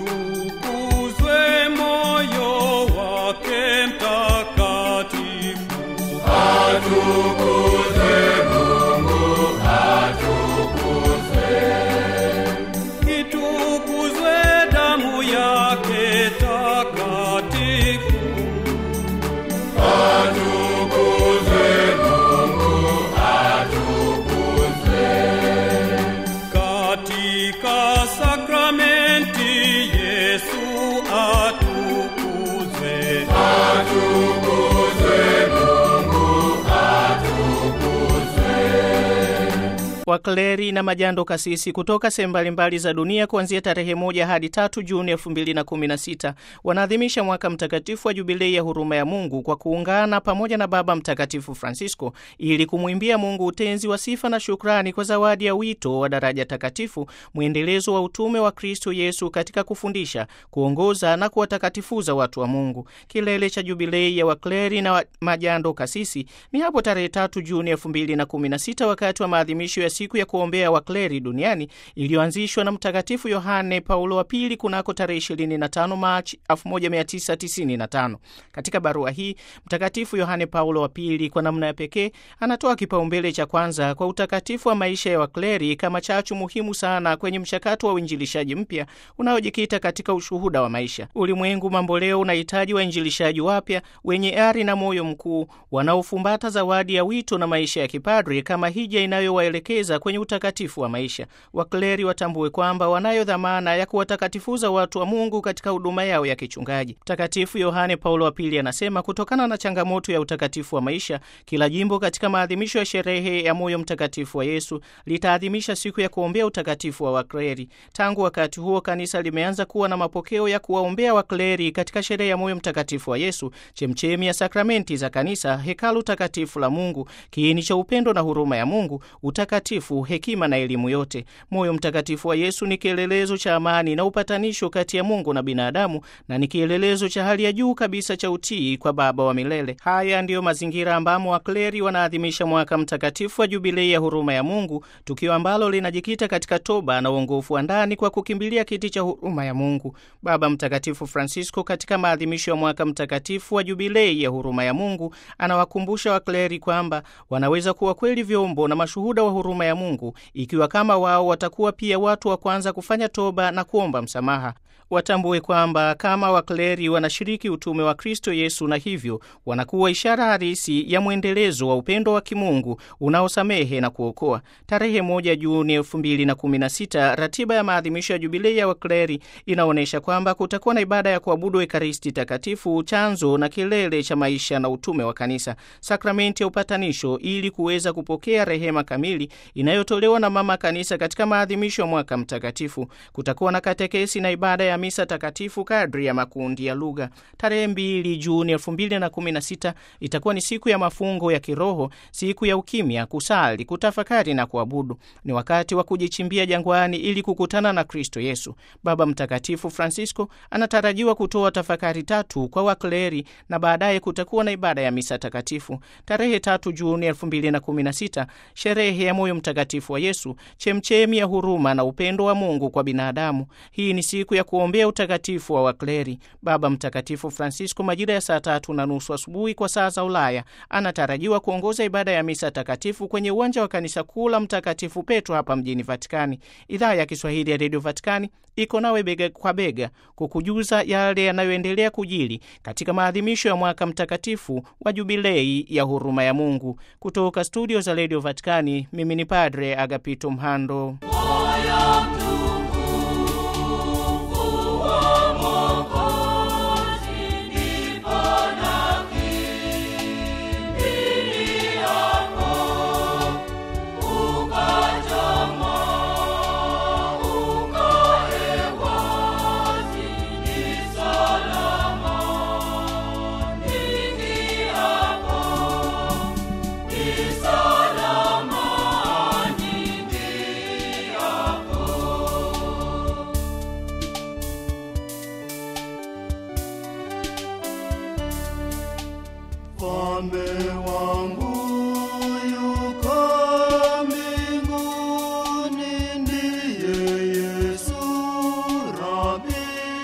utukuzwe moyo wake mtakatifu. Itukuzwe damu yake takatifu. Katika sakramenti Yesu atukuzwe. Wakleri na majando kasisi kutoka sehemu mbalimbali za dunia kuanzia tarehe moja hadi tatu Juni elfu mbili na kumi na sita wanaadhimisha mwaka mtakatifu wa jubilei ya huruma ya Mungu kwa kuungana pamoja na Baba Mtakatifu Francisco ili kumwimbia Mungu utenzi wa sifa na shukrani kwa zawadi ya wito wa daraja takatifu, mwendelezo wa utume wa Kristo Yesu katika kufundisha, kuongoza na kuwatakatifuza watu wa Mungu. Kilele cha jubilei ya wakleri na wa majando kasisi ni hapo tarehe tatu Juni elfu mbili na kumi na sita wakati wa maadhimisho ya siku ya kuombea wakleri duniani iliyoanzishwa na Mtakatifu Yohane Paulo wa Pili kunako tarehe 25 Machi 1995. Katika barua hii Mtakatifu Yohane Paulo wa Pili kwa namna ya pekee anatoa kipaumbele cha kwanza kwa utakatifu wa maisha ya wakleri kama chachu muhimu sana kwenye mchakato wa uinjilishaji mpya unaojikita katika ushuhuda wa maisha. Ulimwengu mambo leo unahitaji wainjilishaji wapya wenye ari na moyo mkuu wanaofumbata zawadi ya wito na maisha ya kipadri kama hija inayowaelekeza kwenye utakatifu wa maisha. Wakleri watambue kwamba wanayo dhamana ya kuwatakatifuza watu wa Mungu katika huduma yao ya kichungaji. Mtakatifu Yohane Paulo wa Pili anasema kutokana na changamoto ya utakatifu wa maisha, kila jimbo katika maadhimisho ya sherehe ya moyo mtakatifu wa Yesu litaadhimisha siku ya kuombea utakatifu wa wakleri. Tangu wakati huo, kanisa limeanza kuwa na mapokeo ya kuwaombea wakleri katika sherehe ya moyo mtakatifu wa Yesu, chemchemi ya sakramenti za kanisa, hekalu takatifu la Mungu, kiini cha upendo na huruma ya Mungu, utakatifu, hekima na elimu yote. Moyo mtakatifu wa Yesu ni kielelezo cha amani na upatanisho kati ya Mungu na binadamu na ni kielelezo cha hali ya juu kabisa cha utii kwa Baba wa milele. Haya ndiyo mazingira ambamo wakleri wanaadhimisha mwaka mtakatifu wa jubilei ya huruma ya Mungu, tukio ambalo linajikita katika toba na uongofu wa ndani kwa kukimbilia kiti cha huruma ya Mungu. Baba Mtakatifu Francisco katika maadhimisho ya mwaka mtakatifu wa jubilei ya huruma ya Mungu anawakumbusha wakleri kwamba wanaweza kuwa kweli vyombo na mashuhuda wa huruma ya Mungu ikiwa kama wao watakuwa pia watu wa kwanza kufanya toba na kuomba msamaha. Watambue kwamba kama wakleri wanashiriki utume wa Kristo Yesu na hivyo wanakuwa ishara halisi ya mwendelezo wa upendo wa kimungu unaosamehe na kuokoa. Tarehe moja Juni elfu mbili na kumi na sita ratiba ya maadhimisho ya jubilei ya wakleri inaonyesha kwamba kutakuwa na ibada ya kuabudu Ekaristi Takatifu, chanzo na kilele cha maisha na utume wa kanisa, sakramenti ya upatanisho, ili kuweza kupokea rehema kamili inayotolewa na mama kanisa katika maadhimisho ya mwaka mtakatifu. Kutakuwa na katekesi na ibada ya misa takatifu kadri ya makundi ya lugha. Tarehe mbili Juni elfu mbili na kumi na sita itakuwa ni siku ya mafungo ya kiroho, siku ya ukimya, kusali, kutafakari na kuabudu. Ni wakati wa kujichimbia jangwani ili kukutana na Kristo Yesu. Baba Mtakatifu Francisco anatarajiwa kutoa tafakari tatu kwa wakleri na baadaye kutakuwa na ibada ya misa takatifu. Tarehe tatu Juni elfu mbili na kumi na sita sherehe ya moyo mtakatifu wa Yesu, chemchemi ya huruma na upendo wa Mungu kwa binadamu. Hii ni siku ya kuombea utakatifu wa wakleri. Baba Mtakatifu Francisco majira ya saa tatu na nusu asubuhi kwa saa za Ulaya anatarajiwa kuongoza ibada ya misa takatifu kwenye uwanja wa kanisa kuu la Mtakatifu Petro hapa mjini Vatikani. Idhaa ya Kiswahili ya redio Vatikani iko nawe bega kwa bega kukujuza yale yanayoendelea kujili katika maadhimisho ya mwaka mtakatifu wa jubilei ya huruma ya Mungu. Kutoka studio za redio Vatikani, mimi ni Padre Agapito Mhando. Mfalme wangu yuko mbinguni, ndiye Yesu Rabi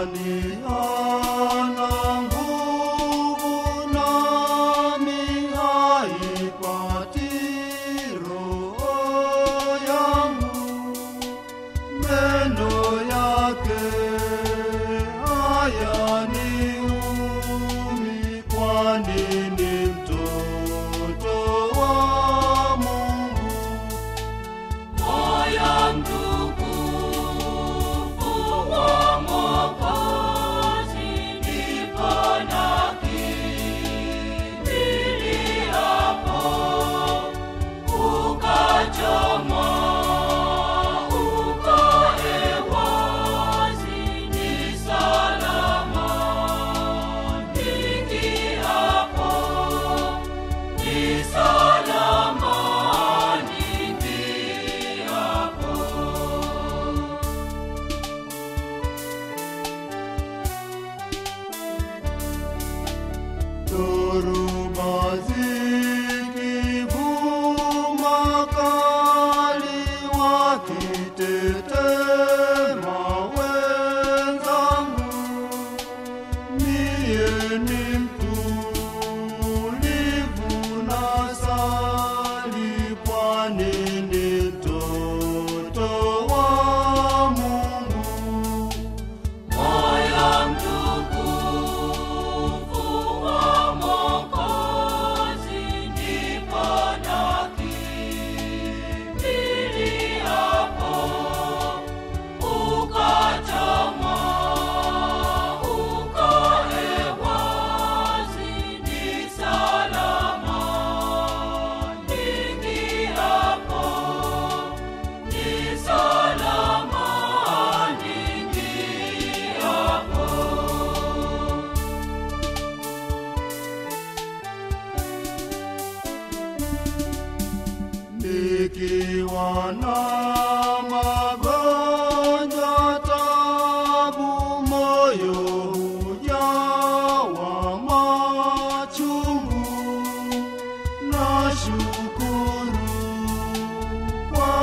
Shetani hana nguvu nami haipati roho yangu. Meno yake hayaniumi, kwani ni mtoto wa Mungu. Moyo mtukufu wa Mwokozi, ndipo nakimbiliapo. Ukachomwa, uko hewani, ni salama. Niingiapo, ni salama. Niingiapo. Dhoruba zikivuma kali, wakitetema wenzangu, mie ni mtulivu nasali, kwani ni mtoto wa Mungu. Moyo mtukufu wa Mwokozi, ndipo nakimbiliapo. Ukachomwa, uko hewani, ni salama. Niingiapo, ni salama. Niingiapo. Nikiwa na magonjwa tabu, moyo hujawa machungu. Nashukuru kwa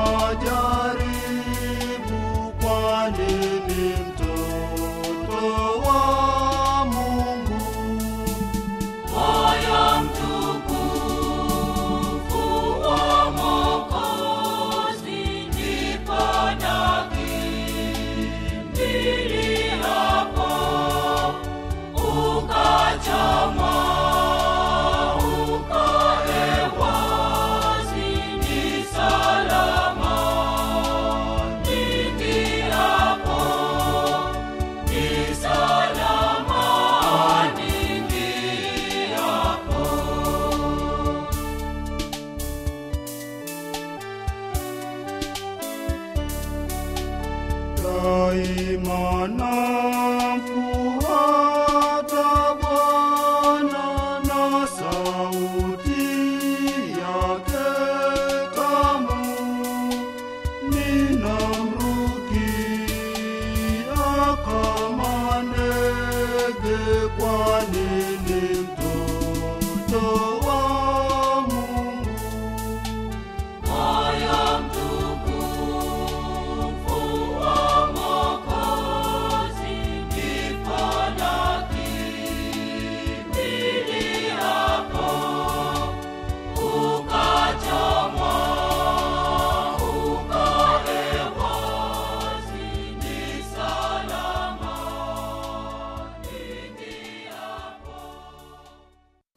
majaribu, kwani ni mtoto wa Mungu. Moyo mtukufu wa Mwokozi, ndipo nakimbiliapo. Ukachomwa, uko hewani, ni salama. Niingiapo, ni salama. Niingiapo. daima na